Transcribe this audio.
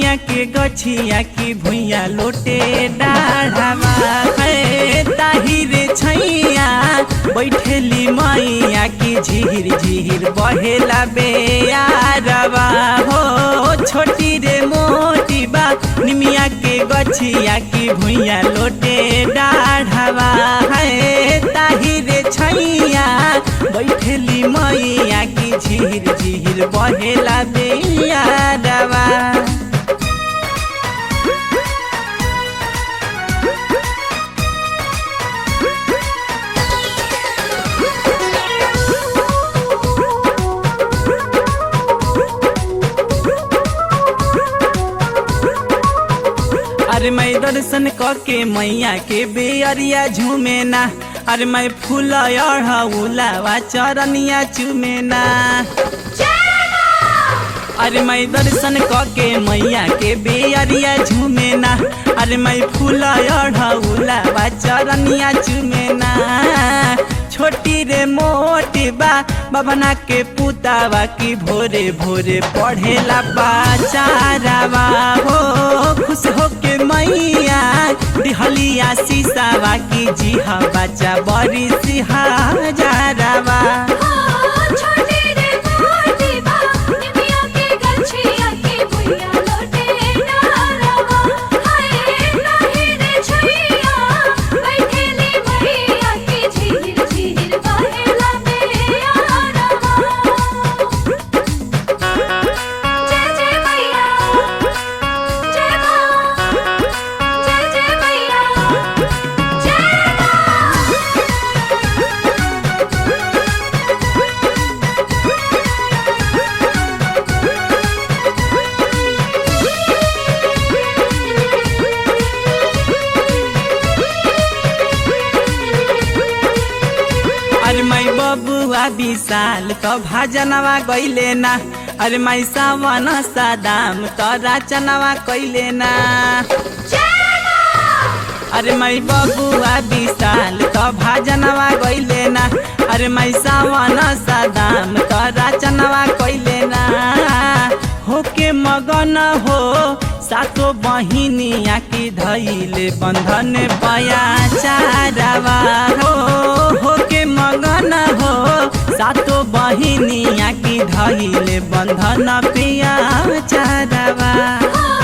निमिया के गछिया की भुइया लोटे डाढ़ावा है ताहिरे छैया बैठेली मैया की झिहिर झिहिर बहेला बेयारवा हो छोटी रे मोटी बा निमिया के गछिया की भुइया लोटे डाढ़ावा है ताहिरे छैया बैठेली मैया की झिहिर झिहिर बहेला बेयारवा अरे मैं दर्शन के मैया के बेअरिया झूमे ना अरे मैं फूल उलावा चरनिया चुमे ना अरे मैं दर्शन के मैया के बेअरिया झूमे ना अरे मैं फूल उलावा चरनिया चुमे ना छोटी रे मोटी बा बबना के पुतावा की भोरे भोरे पढ़ेला बाचारावा हो खुश हो के मैया दिहलिया सीसावा की जी हा बच्चा बड़ी सिहा जारावा छोटी रे मोटी बा निमिया के गछिया के भुइया लोटे डारवा हाय नाही रे छैया बैठेली मैया के झिहिर झिहिर बहेला बेयारवा जय जय मैया जय मां जय जय मैया जय मां अरे मैं बबुआ विशाल तो भाजनवा गईले ना अरे मैं सावन सादाम तो राचनवा कैले ना अरे मैं बबुआ विशाल तो भाजनवा गईले ना अरे मैं सावन सादाम तो राचनवा कैले ना होके मगन हो सातो बहिनिया की धैले बंधन पया चारावा हो होके मगन हो सातो बहिनिया की धैले बंधन पिया चारावा